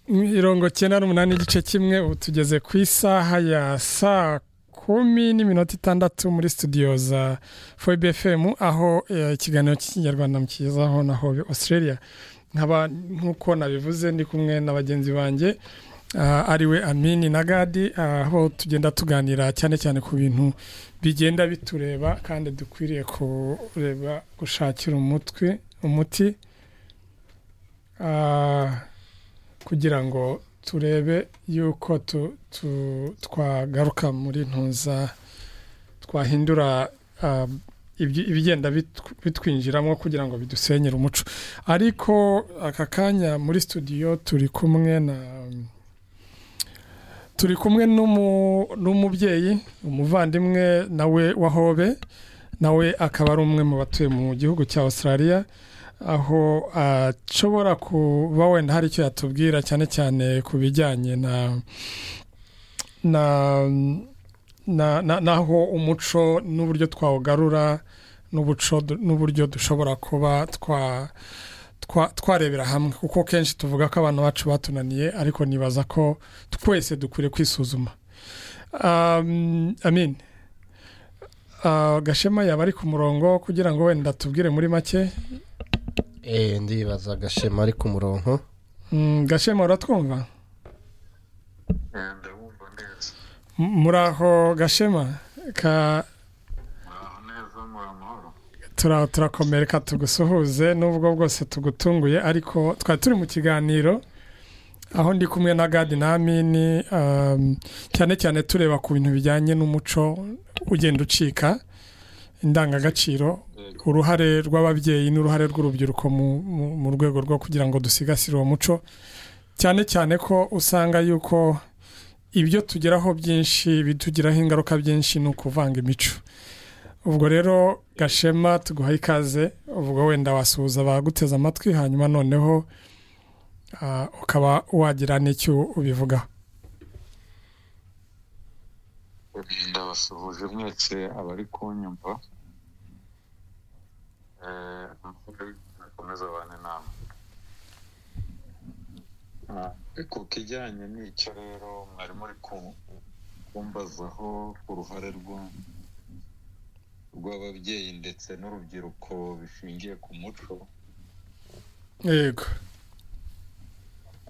mirongo cyenda n'umunani igice kimwe ubu tugeze ku isaha ya saa kumi n'iminota itandatu muri studio za fobe fm aho eh, ikiganiro cy'ikinyarwanda mukigezaho na hobe australia nkaba nk'uko nabivuze ndi kumwe na bagenzi banjye ah, ariwe amini na gadi ah, aho tugenda tuganira cyane cyane ku bintu bigenda bitureba kandi dukwiriye kureba gushakira umutwe umuti Ah, kugira ngo turebe yuko tu- tu- twagaruka muri ntuza twahindura ah, ibyi- ibigenda bitw- bitwinjiramo kugira ngo bidusenyere umuco ariko aka kanya muri studio turi kumwe na turi kumwe n'umu- n'umubyeyi umuvandimwe nawe wa hobe nawe akaba ari umwe mu batuye mu gihugu cya australia aho ashobora kuba wenda hari icyo yatubwira cyane cyane ku bijyanye na na na- na- n'aho umuco n'uburyo twawugarura n'ubuco du- n'uburyo dushobora kuba twa twa- twarebera hamwe kuko kenshi tuvuga ko abantu bacu batunaniye ariko nibaza ko twese dukwiye kwisuzuma Um, amin Ah, gashema yaba ari ku murongo kugira ngo wenda tubwire muri make eee ndibaza agashema ari ku murongo Mm, gashema uratwumva Eh, ndabumva neza M- muraho gashema ka muraho neza muri amahoro tura- turakomereka tugusuhuze nubwo bwose tugutunguye ariko twari turi mu kiganiro aho ndi kumwe na gadi na amini um, cyane cyane tureba ku bintu bijyanye n'umuco ugenda ucika indangagaciro uruhare rw'ababyeyi n'uruhare rw'urubyiruko mu- mu- mu rwego rwo kugira ngo dusigasire uwo muco cyane cyane ko usanga yuko ibyo tugeraho byinshi bitugiraho ingaruka byinshi ni ukuvanga imico ubwo rero gashema tuguha ikaze ubwo wenda wasuhuza abaguteze amatwi hanyuma noneho ah, ukaba wagira n'icyo ubivugaho ndabasuhuje mwese abari kunyumva Eh, mukomeze abana inama Ah, ku kijyanye n'icyo rero mwari muri ku- kumbazaho uruhare rwa- rw'ababyeyi ndetse n'urubyiruko bishingiye ku muco yego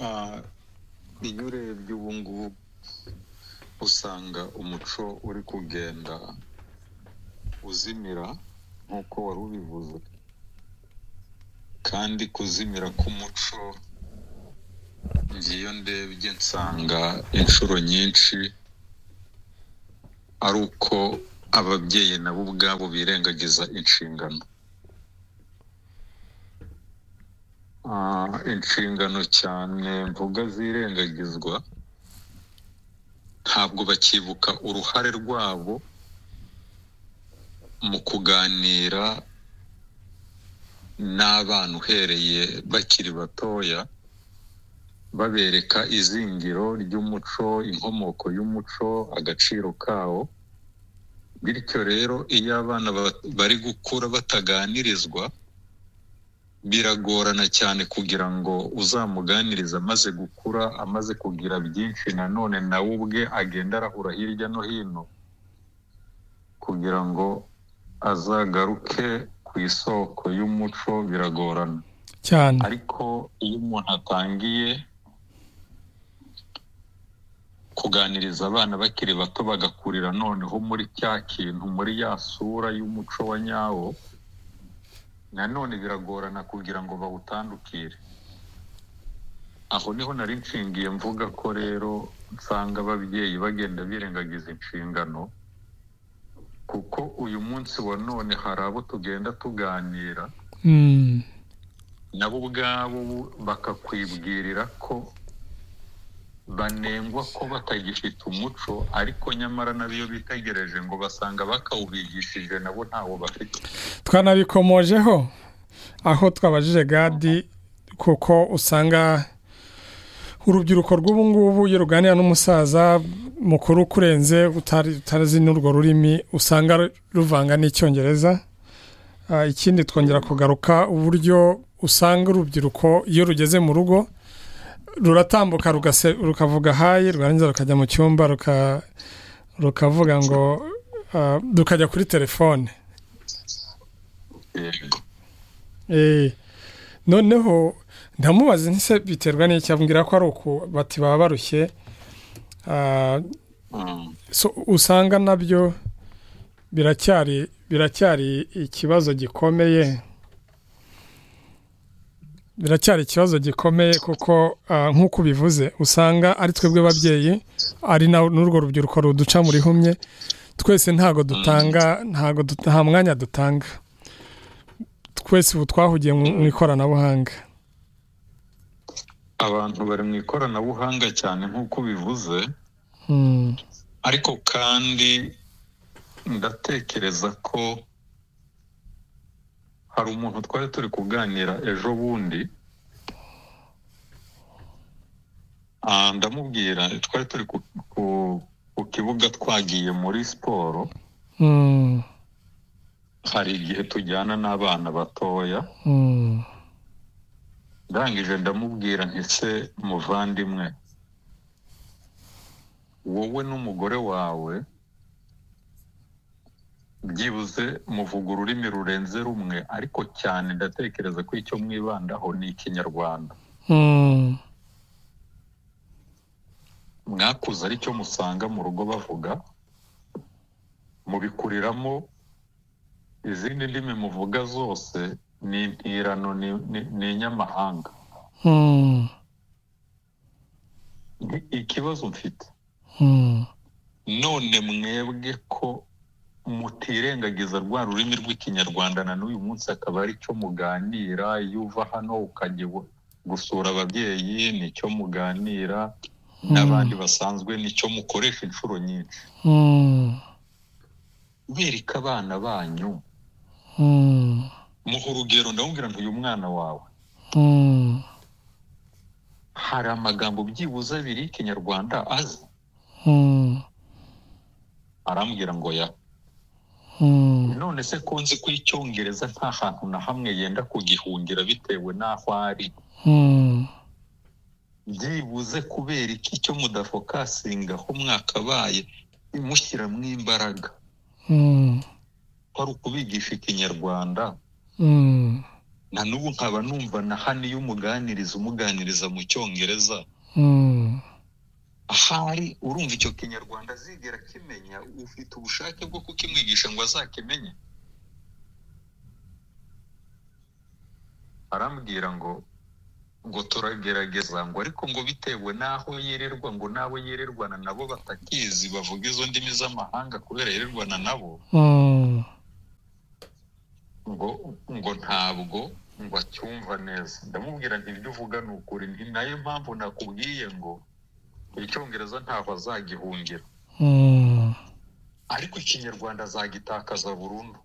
Ah, iyo urebye ubu ngubu usanga umuco uri kugenda uzimira nk'uko wari ubivuze kandi kuzimira k'umuco ngiyo ndebye nsanga inshuro nyinshi ari uko ababyeyi nabo ubwabo birengagiza inshingano Ah, inshingano cyane mvuga zirengagizwa ntabwo bakibuka uruhare rwabo mu kuganira n'abana uhereye bakiri batoya babereka izingiro ry'umuco inkomoko y'umuco agaciro kawo bityo rero iyo abana ba- bari gukura bataganirizwa biragorana cyane kugira ngo uzamuganirize amaze gukura amaze kugira byinshi nanone nawe ubwe agenda arahura hirya no hino kugira ngo azagaruke ku isoko y'umuco biragorana cyane ariko iyo umuntu atangiye kuganiriza abana bakiri bato bagakurira noneho muri cya kintu muri ya sura y'umuco wa nyawo nanone biragorana kugira ngo bawutandukire aho niho nari nshingiye mvuga ko rero nsanga ababyeyi bagenda birengagiza inshingano kuko uyu munsi wa none hari abo tugenda tuganira Mm, nabo ubwabo bakakwibwirira ko banengwa ko batagifite umuco ariko nyamara n'abiyo bitegereje ngo basanga bakawubigishije nabo ntawo bafite twanabikomojeho aho twabajije gadi kuko usanga urubyiruko rw'ubu ngubu iyo ruganira n'umusaza mukuru ukurenze utari- utazi n'urwo rurimi usanga ruvanga n'icyongereza Ah, ikindi twongera kugaruka uburyo usanga urubyiruko iyo rugeze mu rugo ruratambuka rugase- rukavuga hayi rwarangiza rukajya mu cyumba ruka- rukavuga ngo ah, rukajya kuri telefone yego Eh, noneho ndamubaze ntise biterwa n'iki abwira ko ari uku bati baba barushye Ah, Mm. so- usanga nabyo biracyari biracyari ikibazo gikomeye biracyari ikibazo gikomeye kuko ah, nk'uko ubivuze usanga ari twebwe babyeyi ari na- n'urwo rubyiruko ruduca muri humye twese ntago dutanga ntago dut- nta mwanya dutanga twese ubu twahugiye mu mu ikoranabuhanga abantu bari mu ikoranabuhanga cyane nk'uko bivuze Mm, ariko kandi ndatekereza ko hari umuntu twari turi kuganira ejo bundi Ah, ndamubwira twari turi ku, ku, ku kibuga twagiye muri siporo mm, hari igihe tujyana n'abana batoya mm, ndangije ndamubwira ntise muvandimwe wowe n'umugore wawe byibuze muvuga ururimi rurenze rumwe ariko cyane ndatekereza ko icyo mwibandaho ni ikinyarwanda mm, mwakuze aricyo musanga mu rugo bavuga mubikuriramo izindi ndimi muvuga zose ni intirano ni- ni- ni inyamahanga mm, Ni ikibazo mfite mm. none mwebwe ko mutirengagiza rwa rurimi rw'ikinyarwanda na n'uyu munsi akaba ari cyo muganira iyo uva hano ukajya iwa- gusura ababyeyi nicyo muganira n'abandi basanzwe nicyo mukoresha inshuro nyinshi Mm, bereka abana banyu mm, muha urugero ndamubwira nti uyu mwana wawe mm, hari amagambo byibuze abiri y'ikinyarwanda azi mm, arambwira ngo ya mm, none se ko nzi ko icyongereza nta hantu na hamwe yenda kugihungira bitewe n'aho ari mm, byibuze kubera iki cyo mudafokasinga aho mwakabaye mushyiramo imbaraga mm, kwari ukubigisha ikinyarwanda mm, na n'ubu nkaba numva na hano iyo umuganiriza umuganiriza mu cyongereza mm, ahari urumva icyo kinyarwanda azigera akimenya ufite ubushake bwo kukimwigisha ngo azakimenye arambwira ngo ngo turagerageza ngo ariko ngo bitewe n'aho yirirwa ngo n'abo yirirwana nabo batakizi bavuga izo ndimi z'amahanga kubera yirirwana nabo mm, ngo ngo ntabwo ngo acyumva neza ndamubwira nti ibyo uvuga ni ukuri ni nayo mpamvu nakubwiye ngo icyongereza ntaho azagihungira mm, ariko ikinyarwanda azagitakaza burundu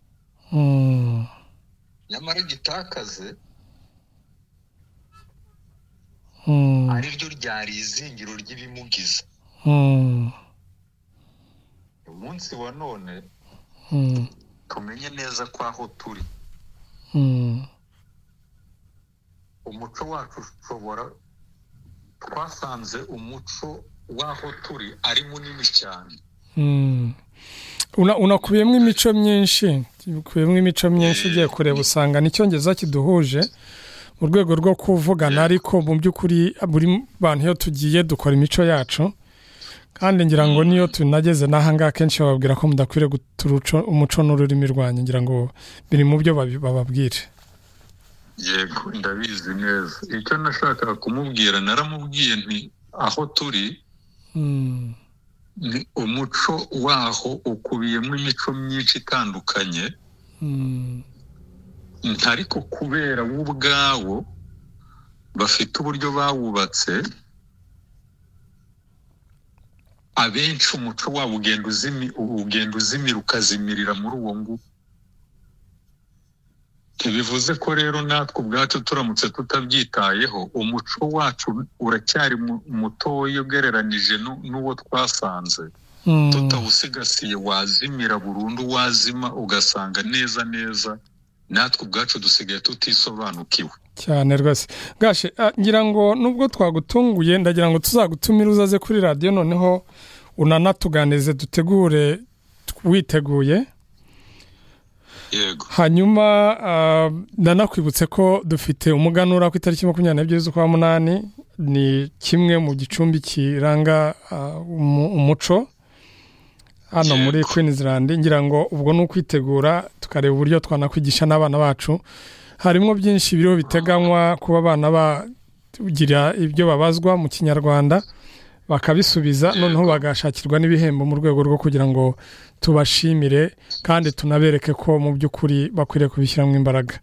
mm, nyamara gitakaze mm, ari ryo ryari izingiro ry'ibimugize mm, umunsi wa none mm, tumenye neza ko aho turi mm, umuco wacu ushobora twasanze umuco w'aho turi ari munini cyane mm. Una- unakubiyemo imico myinshi ukubiyemo imico myinshi ugiye kureba usanga n'icyongereza kiduhuje mu rwego rwo kuvugana ariko mu by'ukuri buri bantu iyo tugiye dukora imico yacu kandi ngira ngo niyo tunageze n'ahangaha kenshi bababwira ko mudakwiriye guta uruco- umuco n'ururimi rwanyu ngira ngo biri mu byo babi- bababwira yego ndabizi neza icyo nashakaga kumubwira naramubwiye nti aho turi Mm, ni umuco waho ukubiyemo imico myinshi itandukanye mm, ariko kubera bo ubwabo bafite uburyo bawubatse abenshi umuco wabo ugenda uzimi ugenda uzimira ukazimirira muri uwo nguwo ntibivuze ko rero natwe ubwacu turamutse tutabyitayeho umuco wacu uracyari mu- mutoya ugereranije nu- n'uwo twasanze mm, tutawusigasire wazimira burundu wazima ugasanga neza neza natwe ubwacu dusigaye tutisobanukiwe cyane rwose gashe ah, ngira ngo nubwo twagutunguye ndagira ngo tuzagutumire uzaze kuri radiyo noneho unanatuganize dutegure witeguye yego hanyuma ah, ndanakwibutse ko dufite umuganura ku itariki makumyabiri n'ebyiri z'ukwa munani ni kimwe mu gicumbi kiranga ah, umu- umuco hano muri Yego. Queen Island ngira ngo ubwo ni ukwitegura tukareba uburyo twanakwigisha n'abana bacu harimo byinshi biriho biteganywa kuba abana bagira ibyo babazwa mu kinyarwanda bakabisubiza noneho bagashakirwa n'ibihembo mu rwego rwo kugira ngo tubashimire kandi tunabereke ko mu by'ukuri bakwiriye kubishyiramo imbaraga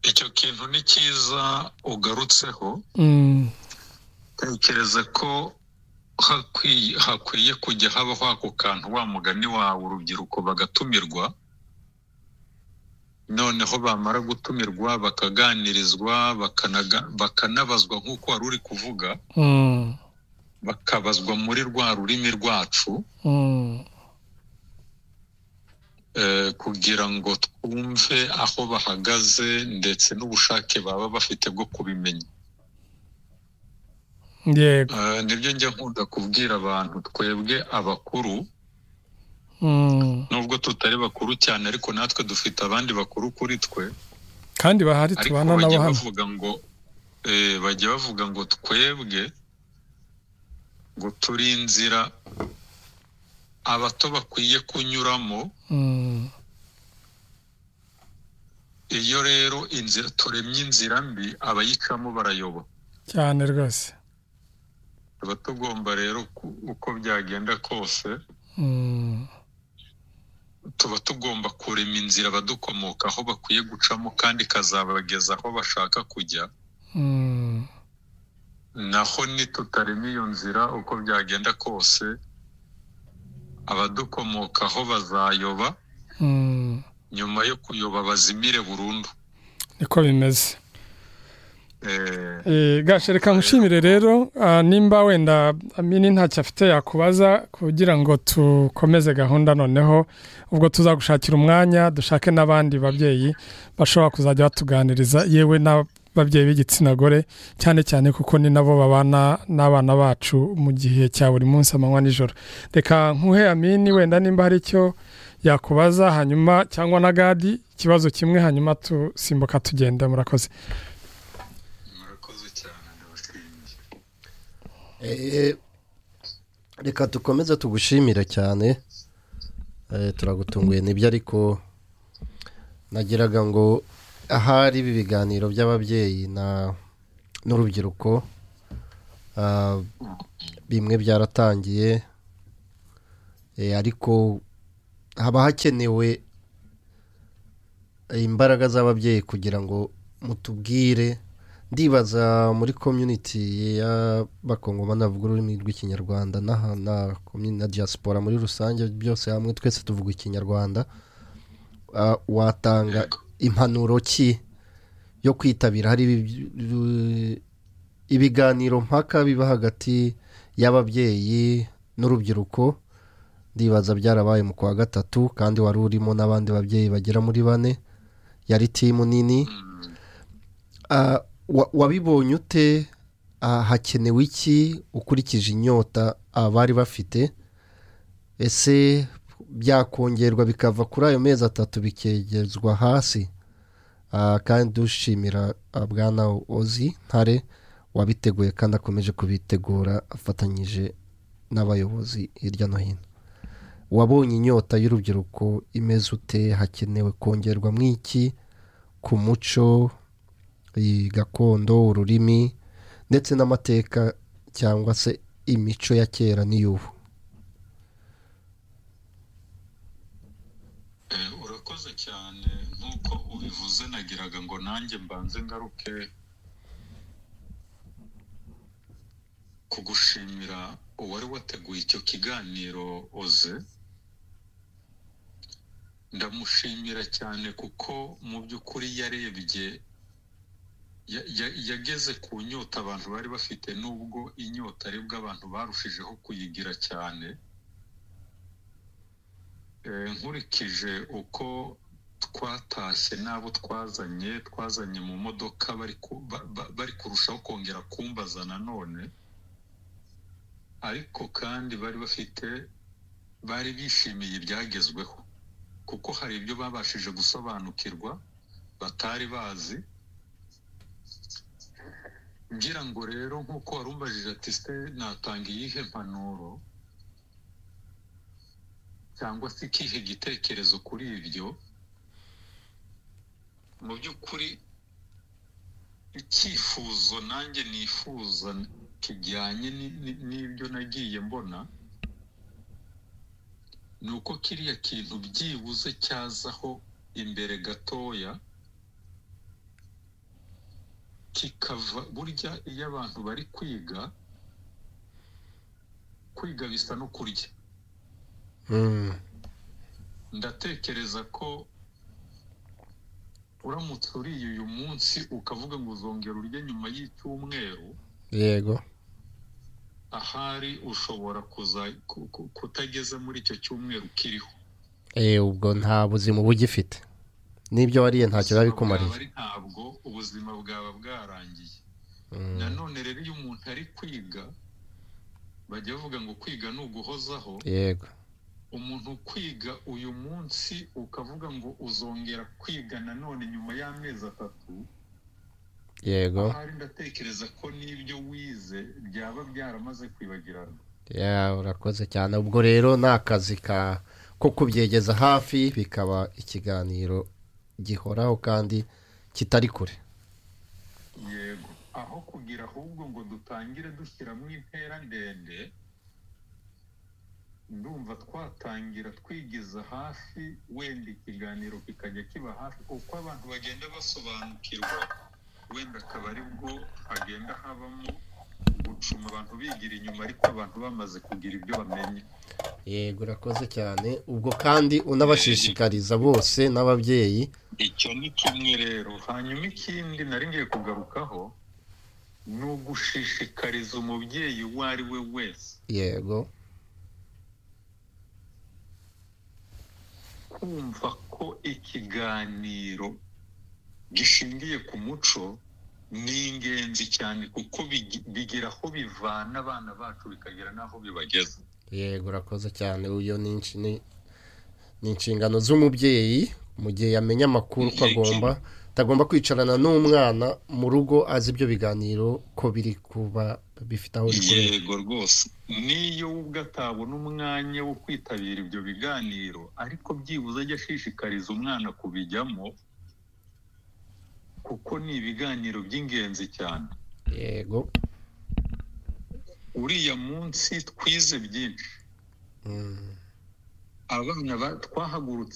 icyo kintu ni cyiza ugarutseho Mm, tekereza ko hakwiye hakwiye kujya habaho ako kantu wa mugani wawe urubyiruko bagatumirwa noneho bamara gutumirwa bakaganirizwa bakanaga- bakanabazwa nk'uko wari uri kuvuga mm, bakabazwa muri rwa rurimi rwacu mm, eh, kugira ngo twumve aho bahagaze ndetse n'ubushake baba bafite bwo kubimenya yego Eh, nibyo njya nkunda kubwira abantu twebwe abakuru mm. nubwo tutari bakuru cyane ariko natwe dufite abandi bakuru kuri twe kandi bahari ariko tubana nabo bajya hano bavuga ngo eh, bajya bavuga ngo twebwe ngo turi inzira abato bakwiye kunyuramo Mm, iyo rero inzira turemye inzira mbi abayicamo barayoba cyane rwose tuba tugomba rero ku- uko byagenda kose Mm, tuba tugomba kurema inzira badukomokaho bakwiye gucamo kandi ikazabageza aho bashaka kujya mm, naho nitutarema iyo nzira uko byagenda kose abadukomokaho bazayoba mm. nyuma yo kuyoba bazimire burundu niko bimeze Eh, Eh, gashe reka nkushimire rero ah, nimba wenda amini ntacyo afite yakubaza kugira ngo tukomeze gahunda noneho ubwo tuzagushakira umwanya dushake n'abandi babyeyi bashobora kuzajya batuganiriza yewe n'ababyeyi b'igitsina gore cyane cyane kuko ni nabo babana n'abana bacu mu gihe cya buri munsi amanywa nijoro reka nkuhe amini wenda nimba hari icyo yakubaza hanyuma cyangwa na gadi ikibazo kimwe hanyuma tusimbuka tugenda murakoze murakoze cyane ndabashimiye Eh, reka dukomeze tugushimire cyane Eh, turagutunguye nibyo ariko nagiraga ngo ahari ibi biganiro by'ababyeyi na n'urubyiruko ah, bimwe byaratangiye Eh, ariko haba hakenewe imbaraga z'ababyeyi kugira ngo mutubwire ndibaza muri community y'abakongomani bavuga ururimi rw'ikinyarwanda n'aha na komini na diaspora muri rusange byose hamwe twese tuvuga ikinyarwanda Ah, watanga Yego. impanuro ki yo kwitabira hari ibi- ibiganiro mpaka biba hagati y'ababyeyi n'urubyiruko ndibaza byarabaye mu kwa gatatu kandi wari urimo n'abandi babyeyi bagera muri bane yari timu nini Ah, wa- wabibonye ute Ah, hakenewe iki ukurikije inyota abari bafite ese byakongerwa bikava kuri ayo mezi atatu bikegezwa hasi Ah, kandi dushimira ah, bwana ozi ntare wabiteguye kandi akomeje kubitegura afatanyije n'abayobozi hirya no hino wabonye inyota y'urubyiruko imeze ute hakenewe kongerwa mw'iki ku muco iyi gakondo ururimi ndetse n'amateka cyangwa se imico ya kera n'iy'ubu Eh, urakoze cyane nk'uko ubivuze nagiraga ngo nanjye mbanze ngaruke kugushimira uwari wateguye icyo kiganiro oze ndamushimira cyane kuko mu by'ukuri yarebye ya- ya- yageze ku nyota abantu bari bafite nubwo inyota aribwo abantu barushijeho kuyigira cyane Eh, nkurikije uko twatashye n'abo twazanye twazanye mu modoka bari ku- ba- ba- bari kurushaho kongera kumbaza nanone ariko kandi bari bafite bari bishimiye ibyagezweho kuko hari ibyo babashije gusobanukirwa batari bazi ngira ngo rero nk'uko warumbajije ati se natanga iyihe mpanuro cyangwa se ikihe gitekerezo kuri ibyo mu by'ukuri icyifuzo nanjye nifuza kijyanye ni- ni- n'ibyo nagiye mbona ni uko kiriya kintu byibuze cyazaho imbere gatoya kikava burya iyo abantu bari kwiga kwiga bisa no kurya Mm. ndatekereza ko uramutse uriye uyu munsi ukavuga ngo uzongera urye nyuma y'icyumweru yego ahari ushobora kuza ku- ku- kutageza muri icyo cyumweru kiriho Eh, ubwo nta buzima uba ugifite n'ibyo wariye ntacyo biba bikumariye Bwawe ari ntabwo ubuzima bwaba bwarangiye Mm. nanone rero iyo umuntu ari kwiga bajya bavuga ngo kwiga ni uguhozaho yego umuntu kwiga uyu munsi ukavuga ngo uzongera kwiga nanone nyuma y'amezi atatu yego ahari ndatekereza ko n'ibyo wize byaba byaramaze kwibagirana ya urakoze cyane ubwo rero ni akazi ka ko kubyegeza hafi bikaba ikiganiro gihoraho kandi kitari kure yego aho kugira ahubwo ngo dutangire dushyiramo intera ndende ndumva twatangira twigiza hafi wenda ikiganiro kikajya kiba hafi uko abantu bagenda basobanukirwa wenda akaba ari bwo hagenda habamo gucuma abantu bigira inyuma ariko abantu bamaze kugira ibyo bamenya yego urakoze cyane ubwo kandi unabashishikariza bose n'ababyeyi icyo ni kimwe rero hanyuma ikindi nari ngiye kugarukaho ni ugushishikariza umubyeyi uwo ari we wese yego kumva ko ikiganiro gishingiye ku muco ni ingenzi cyane kuko bigi- bigira aho bivana abana bacu bikagera n'aho bibageza yego urakoze cyane uyo ni inshi- ni- ni inshingano z'umubyeyi mu gihe yamenya amakuru ko agomba atagomba kwicarana n'umwana mu rugo azi ibyo biganiro ko biri kuba bifite aho bikorera yego rwose niyo we ubwe atabona umwanya wo kwitabira ibyo biganiro ariko byibuze ajya ashishikariza umwana kubijyamo kuko ni ibiganiro by'ingenzi cyane yego uriya munsi twize byinshi Mm. abana ba- twahagurutse